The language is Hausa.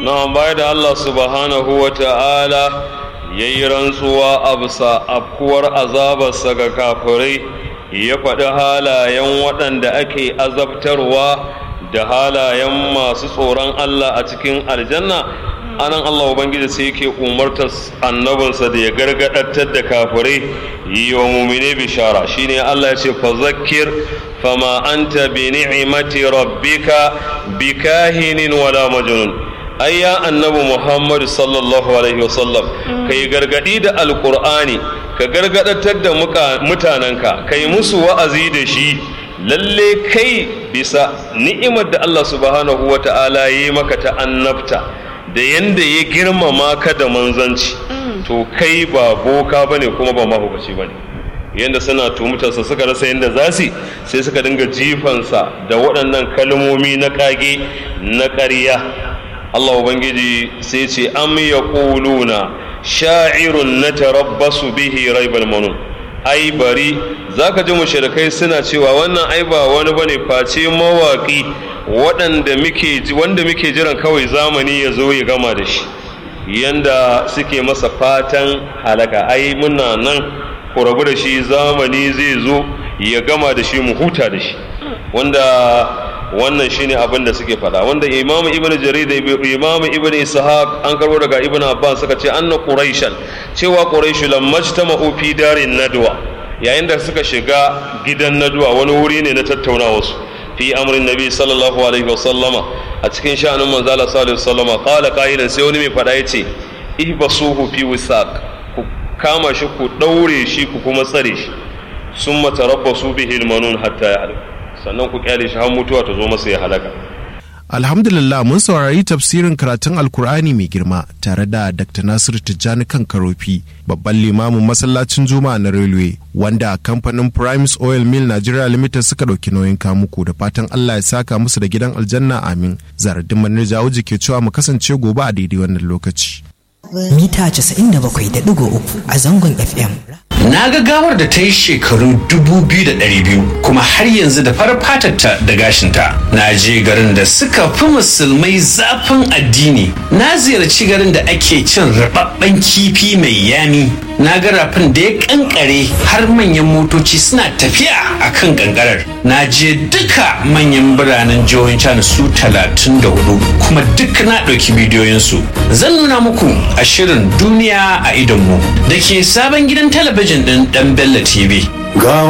na bai da Allah subhanahu wa ta'ala ya yi rantsuwa a bisa afkuwar azabarsa ga kafirai ya faɗi halayen waɗanda ake azabtarwa da halayen masu tsoron Allah a cikin aljanna anan Allah Ubangiji sai yake umartar annabinsa da ya gargaɗatar da kafirai yi wa mumine bishara shine Allah ya ce fa zakkir fama anta bi ni'mati rabbika bikahinin wala majnun ai ya annabi Muhammad sallallahu alaihi wasallam kai gargadi da alqur'ani ka gargadatar da mutanenka kai musu wa'azi da shi lalle kai bisa ni'imar da Allah subhanahu wata'ala yi maka ta annabta da yanda ya girmama ka da manzanci to kai ba boka bane kuma ba mahukaci bane yanda suna tumutarsa suka rasa yanda za su sai suka dinga jifansa da waɗannan kalmomi na ƙage na ƙarya Allah Ubangiji sai ce am ya ƙuluna sha'irun na tarabbasu bihi raibal manun ai bari za ka ji mushrikai suna cewa wannan ai ba wani bane face mawaƙi waɗanda muke wanda muke jiran kawai zamani ya zo ya gama da shi yanda suke masa fatan halaka ai muna nan ku rabu da shi zamani zai zo ya gama da shi mu huta da shi wanda wannan shine abin da suke faɗa wanda imamu ibnu jarir da imamu ibnu ishaq an karbo daga ibnu abbas suka ce anna quraishan cewa quraishu lam majtama'u fi darin nadwa yayin da suka shiga gidan nadwa wani wuri ne na tattaunawa su fi amrin nabi sallallahu alaihi wasallama a cikin sha'anin manzo Allah sallallahu alaihi wasallama qala qailan sai wani mai faɗa yace ihbasuhu fi wisaq ku kama shi ku daure shi ku kuma tsare shi summa tarabbasu bihi almanun hatta ya'lam sannan ku kyale shi har mutuwa ta zo masa ya halaka Alhamdulillah mun saurari tafsirin karatun Alkur'ani mai girma tare da Dr. Nasiru Tijjani kan Karofi, babban limamin masallacin Juma'a na Railway, wanda kamfanin Primes Oil Mill Nigeria Limited suka ɗauki nauyin kamuku da fatan Allah ya saka musu da gidan aljanna amin. Zaradin Manir Jawuji ke cewa mu kasance gobe a daidai wannan lokaci. Mita 97.3 a zangon FM. Na ga gawar da ta yi shekaru 2,200 kuma har yanzu da farar fatarta da gashinta. Na je garin da suka fi musulmai zafin addini. Na ziyarci garin da ake cin rababben kifi mai yami. Na ga rafin da ya kankare har manyan motoci suna tafiya a kan kankarar. Na je duka manyan biranen jihohin China su 34 kuma duk na ɗauki bidiyoyinsu. Zan nuna muku a shirin duniya a idonmu da ke sabon gidan talabijin ɗin ɗan Bello TV. Ga